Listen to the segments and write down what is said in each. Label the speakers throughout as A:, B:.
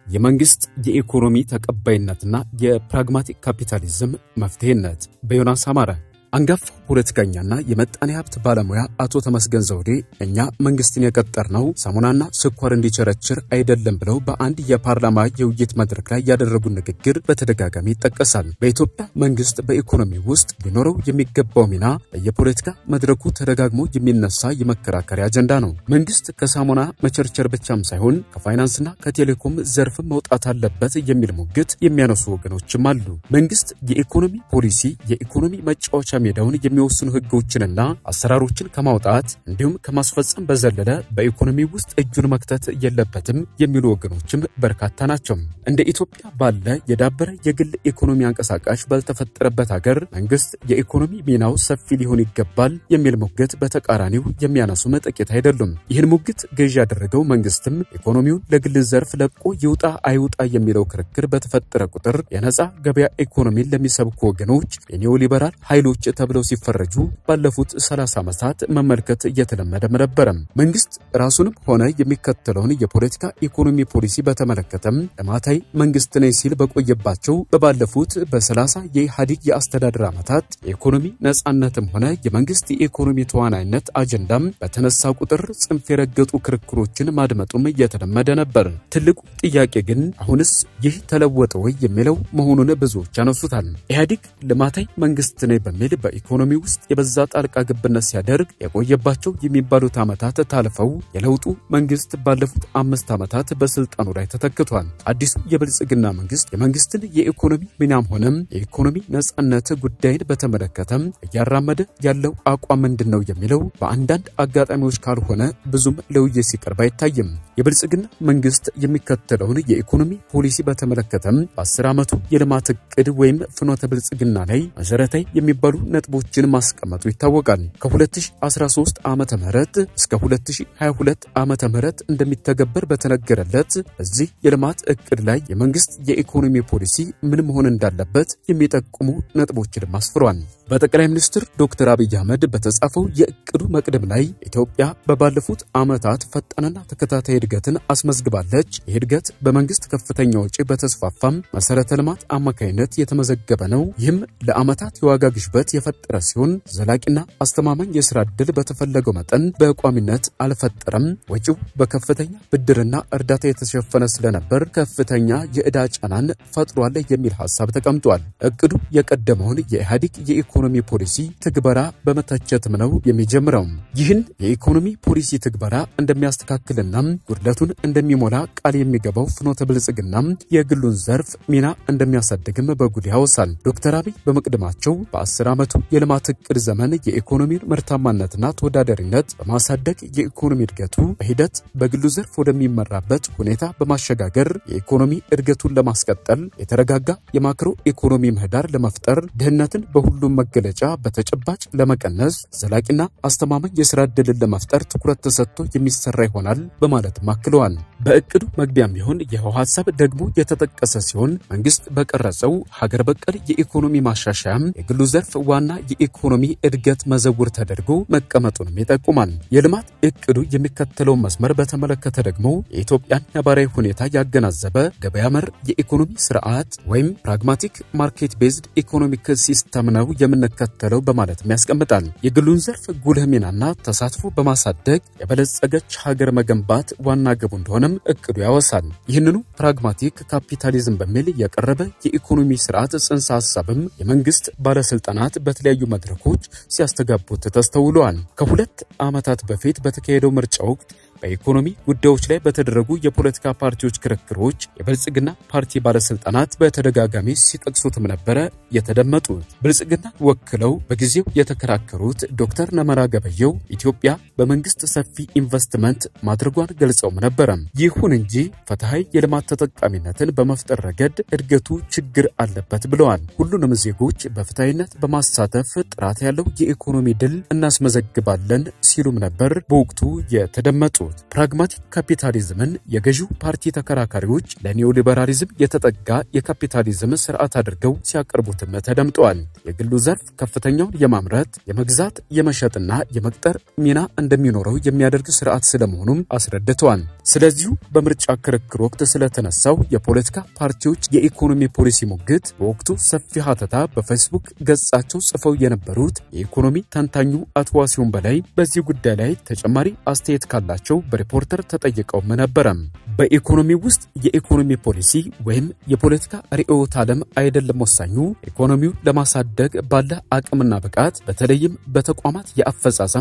A: የመንግስት የኢኮኖሚ ተቀባይነትና የፕራግማቲክ ካፒታሊዝም መፍትሄነት በዮናስ አማረ አንጋፋው ፖለቲከኛና የመጣኔ ሀብት ባለሙያ አቶ ተመስገን ዘውዴ እኛ መንግስትን የቀጠርነው ሳሙናና ስኳር እንዲቸረችር አይደለም ብለው በአንድ የፓርላማ የውይይት መድረክ ላይ ያደረጉት ንግግር በተደጋጋሚ ይጠቀሳል። በኢትዮጵያ መንግስት በኢኮኖሚ ውስጥ ሊኖረው የሚገባው ሚና በየፖለቲካ መድረኩ ተደጋግሞ የሚነሳ የመከራከሪያ አጀንዳ ነው። መንግስት ከሳሙና መቸርቸር ብቻም ሳይሆን ከፋይናንስና ከቴሌኮም ዘርፍ መውጣት አለበት የሚል ሙግት የሚያነሱ ወገኖችም አሉ። መንግስት የኢኮኖሚ ፖሊሲ የኢኮኖሚ መጫወቻ ሜዳውን የሚወስኑ ህጎችንና አሰራሮችን ከማውጣት እንዲሁም ከማስፈጸም በዘለለ በኢኮኖሚ ውስጥ እጁን መክተት የለበትም የሚሉ ወገኖችም በርካታ ናቸው። እንደ ኢትዮጵያ ባለ የዳበረ የግል ኢኮኖሚ አንቀሳቃሽ ባልተፈጠረበት ሀገር መንግስት የኢኮኖሚ ሚናው ሰፊ ሊሆን ይገባል የሚል ሙግት በተቃራኒው የሚያነሱም ጥቂት አይደሉም። ይህን ሙግት ገዢ ያደረገው መንግስትም ኢኮኖሚውን ለግል ዘርፍ ለቆ ይውጣ አይውጣ የሚለው ክርክር በተፈጠረ ቁጥር የነፃ ገበያ ኢኮኖሚን ለሚሰብኩ ወገኖች የኒዮሊበራል ኃይሎች ተብለው ሲፈረጁ ባለፉት 30 ዓመታት መመልከት እየተለመደም ነበረ። መንግስት ራሱንም ሆነ የሚከተለውን የፖለቲካ ኢኮኖሚ ፖሊሲ በተመለከተም ልማታዊ መንግስት ነኝ ሲል በቆየባቸው በባለፉት በ30 የኢህአዴግ የአስተዳደር ዓመታት የኢኮኖሚ ነጻነትም ሆነ የመንግስት የኢኮኖሚ ተዋናይነት አጀንዳም በተነሳ ቁጥር ጽንፍ የረገጡ ክርክሮችን ማድመጡም እየተለመደ ነበር። ትልቁ ጥያቄ ግን አሁንስ ይህ ተለወጠ ወይ የሚለው መሆኑን ብዙዎች ያነሱታል። ኢህአዴግ ልማታዊ መንግስት ነኝ በሚል በኢኮኖሚ ውስጥ የበዛ ጣልቃ ገብነት ሲያደርግ የቆየባቸው የሚባሉት ዓመታት ታልፈው የለውጡ መንግስት ባለፉት አምስት ዓመታት በስልጣኑ ላይ ተተክቷል። አዲሱ የብልጽግና መንግስት የመንግስትን የኢኮኖሚ ሚናም ሆነም የኢኮኖሚ ነጻነት ጉዳይን በተመለከተም እያራመደ ያለው አቋም ምንድን ነው የሚለው በአንዳንድ አጋጣሚዎች ካልሆነ ብዙም ለውይይት ሲቀርብ አይታይም። የብልጽግና መንግስት የሚከተለውን የኢኮኖሚ ፖሊሲ በተመለከተም በአስር ዓመቱ የልማት እቅድ ወይም ፍኖተ ብልጽግና ላይ መሰረታዊ የሚባሉ ነጥቦችን ማስቀመጡ ይታወቃል። ከ2013 ዓመተ ምህረት እስከ 2022 ዓመተ ምህረት እንደሚተገበር በተነገረለት በዚህ የልማት እቅድ ላይ የመንግስት የኢኮኖሚ ፖሊሲ ምን መሆን እንዳለበት የሚጠቁሙ ነጥቦችንም አስፍሯል። በጠቅላይ ሚኒስትር ዶክተር አብይ አህመድ በተጻፈው የእቅዱ መቅደም ላይ ኢትዮጵያ በባለፉት ዓመታት ፈጣንና ተከታታይ እድገትን አስመዝግባለች። ይህ እድገት በመንግስት ከፍተኛ ወጪ በተስፋፋም መሰረተ ልማት አማካይነት የተመዘገበ ነው። ይህም ለዓመታት የዋጋ ግሽበት የፈጠረ ሲሆን ዘላቂና አስተማማኝ የስራ ዕድል በተፈለገው መጠን በቋሚነት አልፈጠረም። ወጪው በከፍተኛ ብድርና እርዳታ የተሸፈነ ስለነበር ከፍተኛ የዕዳ ጫናን ፈጥሯል የሚል ሐሳብ ተቀምጧል። እቅዱ የቀደመውን የኢህአዴግ የኢኮኖሚ ፖሊሲ ትግበራ በመተቸትም ነው የሚጀምረው። ይህን የኢኮኖሚ ፖሊሲ ትግበራ እንደሚያስተካክልና ጉድለቱን እንደሚሞላ ቃል የሚገባው ፍኖተ ብልጽግና የግሉን ዘርፍ ሚና እንደሚያሳድግም በጉድ ያወሳል። ዶክተር አብይ በመቅደማቸው በአስር ዓመቱ የልማት እቅድ ዘመን የኢኮኖሚን ምርታማነትና ተወዳዳሪነት በማሳደግ የኢኮኖሚ እድገቱ በሂደት በግሉ ዘርፍ ወደሚመራበት ሁኔታ በማሸጋገር የኢኮኖሚ እድገቱን ለማስቀጠል የተረጋጋ የማክሮ ኢኮኖሚ ምህዳር ለመፍጠር ድህነትን በሁሉም መገለጫ በተጨባጭ ለመቀነስ ዘላቂና አስተማማኝ የስራ ዕድልን ለመፍጠር ትኩረት ተሰጥቶ የሚሰራ ይሆናል በማለትም አክለዋል። በእቅዱ መግቢያም ቢሆን ይኸው ሀሳብ ደግሞ የተጠቀሰ ሲሆን መንግስት በቀረጸው ሀገር በቀል የኢኮኖሚ ማሻሻያም የግሉ ዘርፍ ዋና የኢኮኖሚ እድገት መዘውር ተደርጎ መቀመጡንም ይጠቁማል። የልማት እቅዱ የሚከተለውን መስመር በተመለከተ ደግሞ የኢትዮጵያን ነባራዊ ሁኔታ ያገናዘበ ገበያ መር የኢኮኖሚ ስርዓት ወይም ፕራግማቲክ ማርኬት ቤዝድ ኢኮኖሚክ ሲስተም ነው የምንከተለው በማለትም ያስቀምጣል። የግሉን ዘርፍ ጉልህ ሚናና ተሳትፎ በማሳደግ የበለጸገች ሀገር መገንባት ዋና ግቡ እንደሆነም እቅዱ ያወሳል። ይህንኑ ፕራግማቲክ ካፒታሊዝም በሚል የቀረበ የኢኮኖሚ ስርዓት ጽንሰ ሀሳብም የመንግስት ባለስልጣናት በተለያዩ መድረኮች ሲያስተጋቡት ተስተውለዋል። ከሁለት ዓመታት በፊት በተካሄደው ምርጫ ወቅት በኢኮኖሚ ጉዳዮች ላይ በተደረጉ የፖለቲካ ፓርቲዎች ክርክሮች የብልጽግና ፓርቲ ባለስልጣናት በተደጋጋሚ ሲጠቅሱትም ነበረ የተደመጡት። ብልጽግና ወክለው በጊዜው የተከራከሩት ዶክተር ነመራ ገበየው ኢትዮጵያ በመንግስት ሰፊ ኢንቨስትመንት ማድረጓን ገልጸውም ነበረ። ይሁን እንጂ ፍትሐዊ የልማት ተጠቃሚነትን በመፍጠር ረገድ እድገቱ ችግር አለበት ብለዋል። ሁሉንም ዜጎች በፍትሐዊነት በማሳተፍ ጥራት ያለው የኢኮኖሚ ድል እናስመዘግባለን ሲሉም ነበር በወቅቱ የተደመጡት። ያነሱት። ፕራግማቲክ ካፒታሊዝምን የገዢው ፓርቲ ተከራካሪዎች ለኒዮሊበራሊዝም የተጠጋ የካፒታሊዝም ስርዓት አድርገው ሲያቀርቡትም ተደምጠዋል። የግሉ ዘርፍ ከፍተኛውን የማምረት የመግዛት፣ የመሸጥና የመቅጠር ሚና እንደሚኖረው የሚያደርግ ስርዓት ስለመሆኑም አስረድተዋል። ስለዚሁ በምርጫ ክርክር ወቅት ስለተነሳው የፖለቲካ ፓርቲዎች የኢኮኖሚ ፖሊሲ ሙግት በወቅቱ ሰፊ ሀተታ በፌስቡክ ገጻቸው ጽፈው የነበሩት የኢኮኖሚ ተንታኙ አቶ ዋሲሁን በላይ በዚህ ጉዳይ ላይ ተጨማሪ አስተያየት ካላቸው በሪፖርተር ተጠይቀውም ነበረም። በኢኮኖሚ ውስጥ የኢኮኖሚ ፖሊሲ ወይም የፖለቲካ ርዕዮተ ዓለም አይደለም ወሳኙ፣ ኢኮኖሚው ለማሳደግ ባለ አቅምና ብቃት በተለይም በተቋማት የአፈጻጸም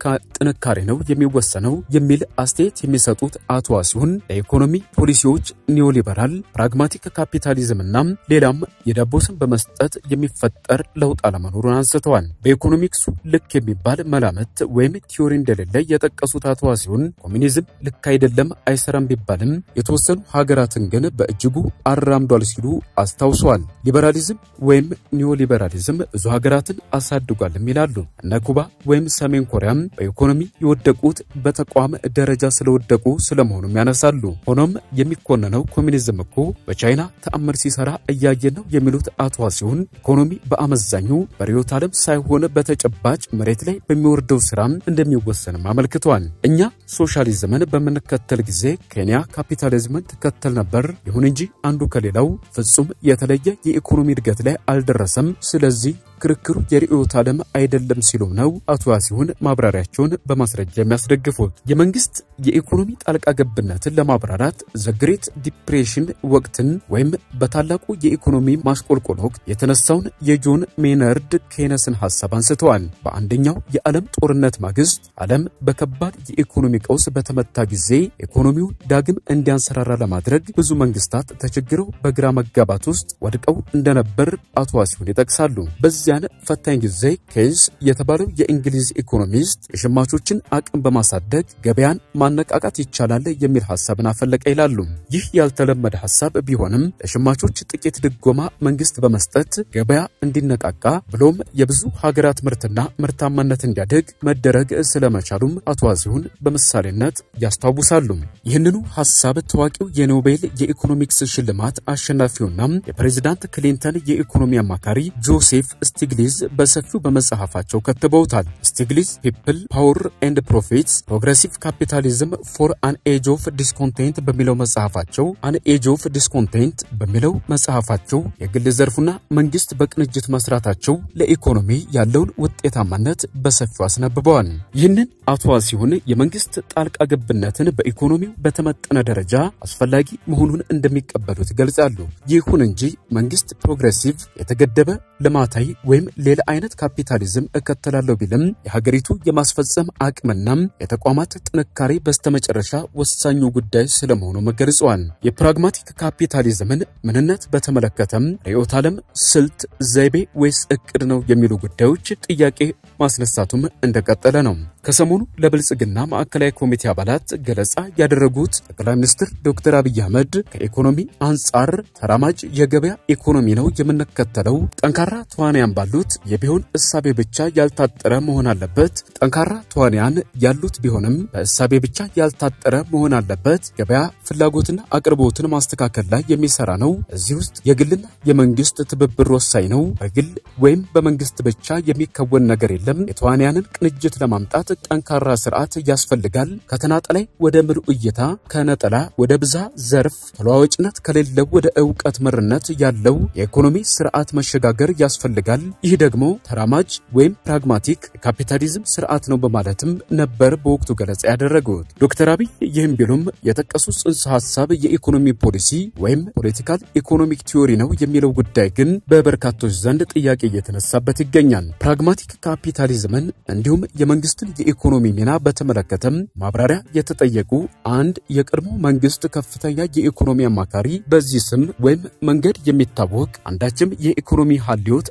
A: ጥንካሬ ነው የሚወሰነው የሚል አስተያየት የሚሰጡት አቶ ዋሲሁን ለኢኮኖሚ ፖሊሲዎች ኒዮሊበራል፣ ፕራግማቲክ ካፒታሊዝምና ሌላም የዳቦ ስም በመስጠት የሚፈጠር ለውጥ አለመኖሩን አንስተዋል። በኢኮኖሚክሱ ልክ የሚባል መላምት ወይም ቲዮሪ እንደሌለ የጠቀሱት አቶ ዋሲሁን ኮሚኒዝም ልክ አይደለም አይሰራም ቢባልም የተወሰኑ ሀገራትን ግን በእጅጉ አራምዷል ሲሉ አስታውሰዋል። ሊበራሊዝም ወይም ኒዮሊበራሊዝም ብዙ ሀገራትን አሳድጓልም ይላሉ። እነ ኩባ ወይም ሰሜን ኮሪያም በኢኮኖሚ የወደቁት በተቋም ደረጃ ስለወደቁ ስለመሆኑም ያነሳሉ። ሆኖም የሚኮነነው ኮሚኒዝም እኮ በቻይና ተአምር ሲሰራ እያየን ነው የሚሉት አቶ ዋሲሁን ኢኮኖሚ በአመዛኙ በርዕዮተ ዓለም ሳይሆን በተጨባጭ መሬት ላይ በሚወርደው ስራም እንደሚወሰንም አመልክተዋል። እኛ ሶሻሊዝምን በምንከተል ጊዜ ኬንያ ካፒታሊዝምን ትከተል ነበር። ይሁን እንጂ አንዱ ከሌላው ፍጹም የተለየ የኢኮኖሚ እድገት ላይ አልደረሰም። ስለዚህ ክርክሩ የርዕዮተ ዓለም አይደለም ሲሉም ነው አቶ ዋሲሁን ማብራሪያቸውን በማስረጃ የሚያስደግፉት። የመንግስት የኢኮኖሚ ጣልቃ ገብነትን ለማብራራት ዘግሬት ዲፕሬሽን ወቅትን ወይም በታላቁ የኢኮኖሚ ማሽቆልቆል ወቅት የተነሳውን የጆን ሜነርድ ኬነስን ሀሳብ አንስተዋል። በአንደኛው የዓለም ጦርነት ማግስት ዓለም በከባድ የኢኮኖሚ ቀውስ በተመታ ጊዜ ኢኮኖሚውን ዳግም እንዲያንሰራራ ለማድረግ ብዙ መንግስታት ተቸግረው በግራ መጋባት ውስጥ ወድቀው እንደነበር አቶ ዋሲሁን ይጠቅሳሉ። በዚያን ፈታኝ ጊዜ ኬይንስ የተባለው የእንግሊዝ ኢኮኖሚስት የሸማቾችን አቅም በማሳደግ ገበያን ማነቃቃት ይቻላል የሚል ሀሳብን አፈለቀ ይላሉ። ይህ ያልተለመደ ሀሳብ ቢሆንም ለሸማቾች ጥቂት ድጎማ መንግስት በመስጠት ገበያ እንዲነቃቃ ብሎም የብዙ ሀገራት ምርትና ምርታማነት እንዲያድግ መደረግ ስለመቻሉም አቶ ዋሲሁን በምሳሌነት ያስታውሳሉ። ይህንኑ ሀሳብ ታዋቂው የኖቤል የኢኮኖሚክስ ሽልማት አሸናፊውና የፕሬዚዳንት ክሊንተን የኢኮኖሚ አማካሪ ጆሴፍ ስቲግሊዝ በሰፊው በመጽሐፋቸው ከትበውታል። ስቲግሊዝ ፒፕል ፓወር ኤንድ ፕሮፊትስ ፕሮግሬሲቭ ካፒታሊዝም ፎር አን ኤጅ ኦፍ ዲስኮንቴንት በሚለው መጽሐፋቸው አን ኤጅ ኦፍ ዲስኮንቴንት በሚለው መጽሐፋቸው የግል ዘርፉና መንግስት በቅንጅት መስራታቸው ለኢኮኖሚ ያለውን ውጤታማነት በሰፊው አስነብበዋል። ይህንን አቶ ዋሲሁን የመንግስት ጣልቃ ገብነትን በኢኮኖሚው በተመጠነ ደረጃ አስፈላጊ መሆኑን እንደሚቀበሉት ይገልጻሉ። ይሁን እንጂ መንግስት ፕሮግሬሲቭ የተገደበ ልማታዊ ወይም ሌላ አይነት ካፒታሊዝም እከተላለሁ ቢልም የሀገሪቱ የማስፈጸም አቅምና የተቋማት ጥንካሬ በስተመጨረሻ ወሳኙ ጉዳይ ስለመሆኑ ገልጸዋል። የፕራግማቲክ ካፒታሊዝምን ምንነት በተመለከተም ርዕዮተ ዓለም፣ ስልት፣ ዘይቤ ወይስ እቅድ ነው የሚሉ ጉዳዮች ጥያቄ ማስነሳቱም እንደቀጠለ ነው። ከሰሞኑ ለብልጽግና ማዕከላዊ ኮሚቴ አባላት ገለጻ ያደረጉት ጠቅላይ ሚኒስትር ዶክተር አብይ አህመድ ከኢኮኖሚ አንጻር ተራማጅ የገበያ ኢኮኖሚ ነው የምንከተለው፣ ጠንካራ ተዋንያን ባሉት የቢሆን እሳቤ ብቻ ያልታጠረ መሆን አለበት። ጠንካራ ተዋንያን ያሉት ቢሆንም በእሳቤ ብቻ ያልታጠረ መሆን አለበት። ገበያ ፍላጎትና አቅርቦትን ማስተካከል ላይ የሚሰራ ነው። እዚህ ውስጥ የግልና የመንግስት ትብብር ወሳኝ ነው። በግል ወይም በመንግስት ብቻ የሚከወን ነገር የለም። የተዋንያንን ቅንጅት ለማምጣት ጠንካራ ስርዓት ያስፈልጋል። ከተናጠላይ ወደ ምሉዕ እይታ፣ ከነጠላ ወደ ብዛ ዘርፍ ተለዋዋጭነት ከሌለው ወደ እውቀት መርነት ያለው የኢኮኖሚ ስርዓት መሸጋገር ያስፈልጋል። ይህ ደግሞ ተራማጅ ወይም ፕራግማቲክ የካፒታሊዝም ስርዓት ነው በማለትም ነበር በወቅቱ ገለጻ ያደረጉት። ዶክተር አብይ ይህም ቢሉም የጠቀሱት ጽንሰ ሀሳብ የኢኮኖሚ ፖሊሲ ወይም ፖለቲካል ኢኮኖሚክ ቲዮሪ ነው የሚለው ጉዳይ ግን በበርካቶች ዘንድ ጥያቄ እየተነሳበት ይገኛል። ፕራግማቲክ ካፒታሊዝምን እንዲሁም የመንግስትን የኢኮኖሚ ሚና በተመለከተም ማብራሪያ የተጠየቁ አንድ የቀድሞ መንግስት ከፍተኛ የኢኮኖሚ አማካሪ በዚህ ስም ወይም መንገድ የሚታወቅ አንዳችም የኢኮኖሚ ሀልዮት አለመኖሩ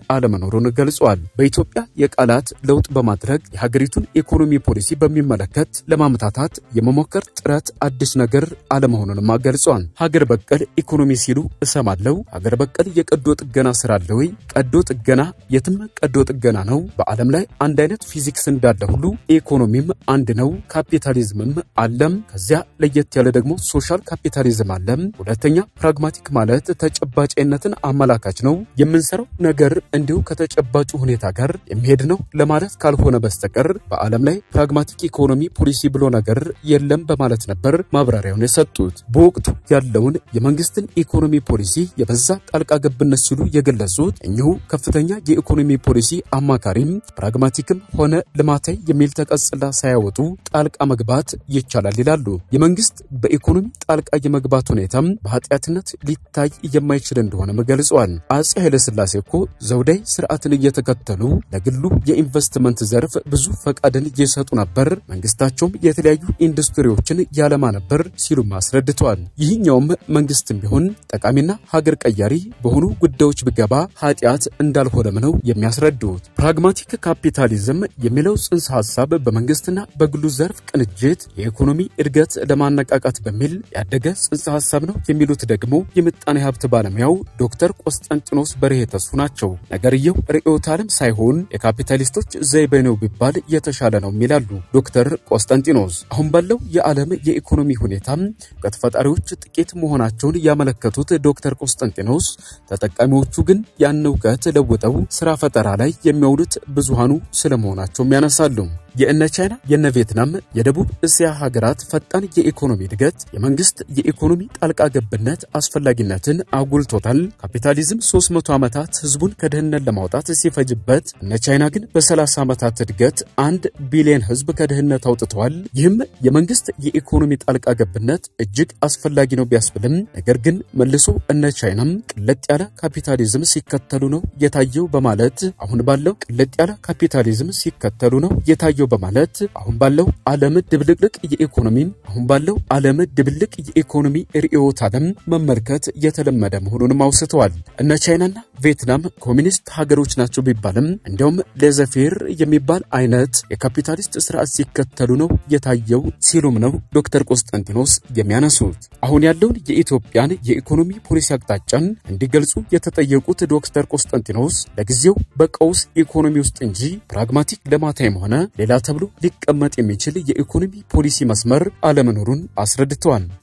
A: መኖሩን ገልጿል። በኢትዮጵያ የቃላት ለውጥ በማድረግ የሀገሪቱን ኢኮኖሚ ፖሊሲ በሚመለከት ለማመታታት የመሞከር ጥረት አዲስ ነገር አለመሆኑንም ገልጿል። ሀገር በቀል ኢኮኖሚ ሲሉ እሰማለው። ሀገር በቀል የቀዶ ጥገና ስራ አለ ወይ? ቀዶ ጥገና የትም ቀዶ ጥገና ነው። በዓለም ላይ አንድ አይነት ፊዚክስ እንዳለ ሁሉ ኢኮኖሚም አንድ ነው። ካፒታሊዝምም አለም። ከዚያ ለየት ያለ ደግሞ ሶሻል ካፒታሊዝም አለም። ሁለተኛ ፕራግማቲክ ማለት ተጨባጭነትን አመላካች ነው። የምንሰራው ነገር እንዲሁ ከተጨባጩ ሁኔታ ጋር የሚሄድ ነው ለማለት ካልሆነ በስተቀር በዓለም ላይ ፕራግማቲክ ኢኮኖሚ ፖሊሲ ብሎ ነገር የለም በማለት ነበር ማብራሪያውን የሰጡት። በወቅቱ ያለውን የመንግስትን ኢኮኖሚ ፖሊሲ የበዛ ጣልቃ ገብነት ሲሉ የገለጹት እኚሁ ከፍተኛ የኢኮኖሚ ፖሊሲ አማካሪም ፕራግማቲክም ሆነ ልማታዊ የሚል ተቀጽላ ሳያወጡ ጣልቃ መግባት ይቻላል ይላሉ። የመንግስት በኢኮኖሚ ጣልቃ የመግባት ሁኔታም በኃጢአትነት ሊታይ የማይችል እንደሆነም ገልጸዋል። አጼ ኃይለሥላሴ እኮ ዘውዳዊ ስርዓትን እየተከተሉ ለግሉ የኢንቨስትመንት ዘርፍ ብዙ ፈቃድን እየሰጡ ነበር፣ መንግስታቸውም የተለያዩ ኢንዱስትሪዎችን ያለማ ነበር ሲሉም አስረድተዋል። ይህኛውም መንግስትም ቢሆን ጠቃሚና ሀገር ቀያሪ በሆኑ ጉዳዮች ቢገባ ኃጢአት እንዳልሆነም ነው የሚያስረዱት። ፕራግማቲክ ካፒታሊዝም የሚለው ጽንሰ ሀሳብ በመንግስትና በግሉ ዘርፍ ቅንጅት የኢኮኖሚ እድገት ለማነቃቃት በሚል ያደገ ጽንሰ ሀሳብ ነው የሚሉት ደግሞ የምጣኔ ሀብት ባለሙያው ዶክተር ቆስጠንጢኖስ በርሄ ተሱ ናቸው። ነገርየው ርዕዮተ ዓለም ሳይሆን የካፒታሊስቶች ዘይቤ ነው ቢባል የተሻለ ነው ይላሉ ዶክተር ቆስጠንጢኖስ። አሁን ባለው የዓለም የኢኮኖሚ ሁኔታም እውቀት ፈጣሪዎች ጥቂት መሆናቸውን ያመለከቱት ዶክተር ቆስጠንጢኖስ ተጠቃሚዎቹ ግን ያን እውቀት ለውጠው ስራ ፈጠራ ላይ የሚያውሉት ብዙሃኑ ስለመሆናቸውም ያነሳሉ። የእነ ቻይና የነ ቪየትናም የደቡብ እስያ ሀገራት ፈጣን የኢኮኖሚ እድገት የመንግስት የኢኮኖሚ ጣልቃ ገብነት አስፈላጊነትን አጉልቶታል። ካፒታሊዝም 300 ዓመታት ህዝቡን ከድህነት ለማውጣት ሲፈጅበት እነ ቻይና ግን በ30 ዓመታት እድገት አንድ ቢሊዮን ህዝብ ከድህነት አውጥተዋል። ይህም የመንግስት የኢኮኖሚ ጣልቃ ገብነት እጅግ አስፈላጊ ነው ቢያስብልም ነገር ግን መልሶ እነ ቻይናም ቅለጥ ያለ ካፒታሊዝም ሲከተሉ ነው የታየው በማለት አሁን ባለው ቅለጥ ያለ ካፒታሊዝም ሲከተሉ ነው የታየው በማለት አሁን ባለው ዓለም ድብልቅልቅ የኢኮኖሚ አሁን ባለው ዓለም ድብልቅ የኢኮኖሚ ርዕዮተ ዓለም መመልከት የተለመደ መሆኑንም አውስተዋል። እነ ቻይናና ቪየትናም ኮሚኒስት ሀገሮች ናቸው ቢባልም እንዲያውም ሌዘፌር የሚባል አይነት የካፒታሊስት ስርዓት ሲከተሉ ነው የታየው ሲሉም ነው ዶክተር ቆስጠንጢኖስ የሚያነሱት። አሁን ያለውን የኢትዮጵያን የኢኮኖሚ ፖሊሲ አቅጣጫን እንዲገልጹ የተጠየቁት ዶክተር ቆስጠንጢኖስ ለጊዜው በቀውስ ኢኮኖሚ ውስጥ እንጂ ፕራግማቲክ ልማታዊም ሆነ ሌላ ተብሎ ሊቀመጥ የሚችል የኢኮኖሚ ፖሊሲ መስመር አለመኖሩን አስረድተዋል።